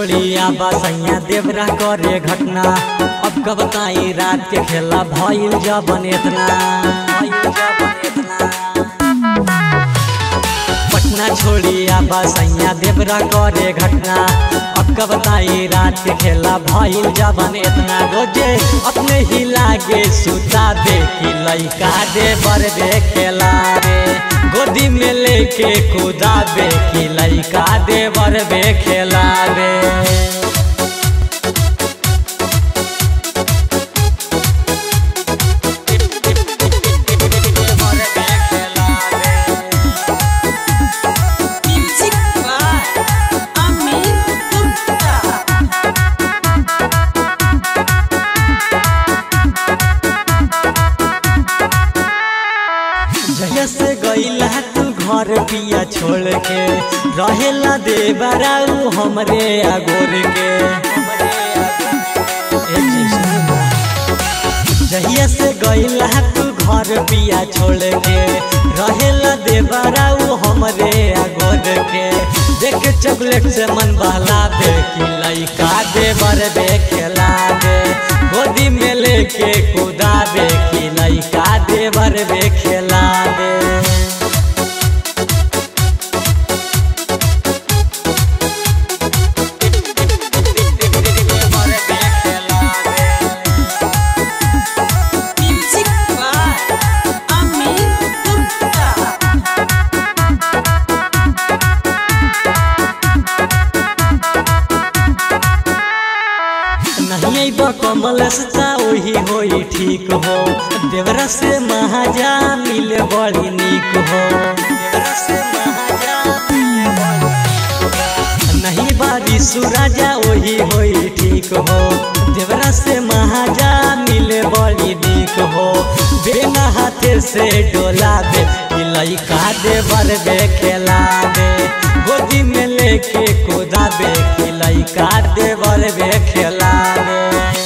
छोड़ी आबा सैया देवरा करे घटना अब कब बताई रात के खेला भइल जबन इतना भइल जबन इतना पटना छोड़ी आबा सैया देवरा करे घटना अब कब बताई रात के खेला भइल जबन इतना रोजे अपने ही लागे सुता दे कि लइका दे बर दे खेला रे गोदी में लेके कूदा बे कि लइका दे बर बे खेला रे Music by Amit Gupta. जहिया से गईला तू घर पिया छोड़ के रहेला दे बराऊ हमरे अगोर के ए जी सुनबा। जहिया से गईला तू घर पिया छोड़ के रहेला दे बराऊ हमरे अगोर के देख चॉकलेट से मन बहलावे कि लइका दे बर बे खेलावे गोदी में लेके कुदावे कि लइका दे बर बे खेलावे Music by Amit Gupta. नहीं बा कमल सचा वही होई ठीक हो देवरा से महाजा मिले बड़ी निक हो देवरा से महाजा मिले बड़ी निक हो। नहीं बारी सुराजा वही होई ठीक हो देवरा से महाजा मिले बड़ी निक हो बिना हाथे से डोला दे कि लइका दे बर बे खेला दे गोदी में लेके कोदा बे कि लइका दे बर बे खेला दे